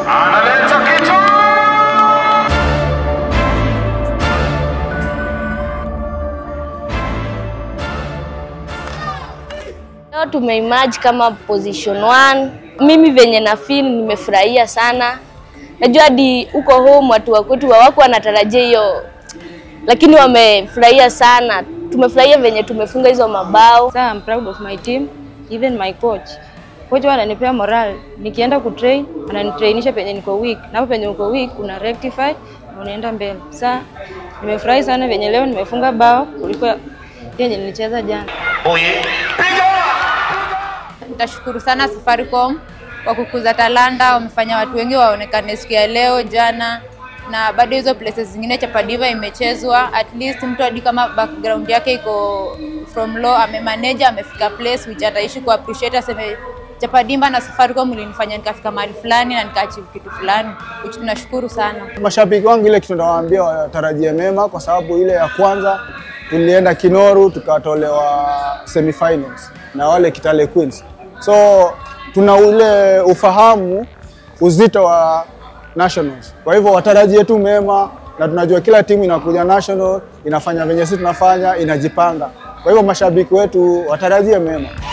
analeta kitu Leo tumeimerge kama position 1. Mimi venye na feel nimefurahia sana. Najua hadi huko home watu wa kwetu hawako wanatarajia hiyo, lakini wamefurahia sana. Tumefurahia venye tumefunga hizo mabao. So I'm proud of my team, even my coach. Coach huwa ananipea moral. Nikienda kutrain, ananitrainisha penye niko weak. Na hapo penye uko weak una rectify na unaenda mbele. Sasa nimefurahi sana venye leo nimefunga bao kuliko yenye nilicheza jana. oye piga Nitashukuru sana Safaricom kwa kukuza talanta, wamefanya watu wengi waonekane siku ya leo, jana na bado hizo places zingine Chapadiva imechezwa, at least mtu hadi kama background yake iko from low amemanage, amefika place which ataishi ku appreciate, aseme Chapadimba na Safaricom ilinifanya nikafika mahali fulani na nikaachieve kitu fulani, which tunashukuru sana. Mashabiki wangu ile kitu nawaambia watarajie mema, kwa sababu ile ya kwanza tulienda Kinoru tukatolewa semifinals na wale Kitale Queens, so tuna ule ufahamu uzito wa nationals. Kwa hivyo watarajie tu mema, na tunajua kila timu inakuja national inafanya venye sisi tunafanya, inajipanga. Kwa hivyo mashabiki wetu watarajie mema.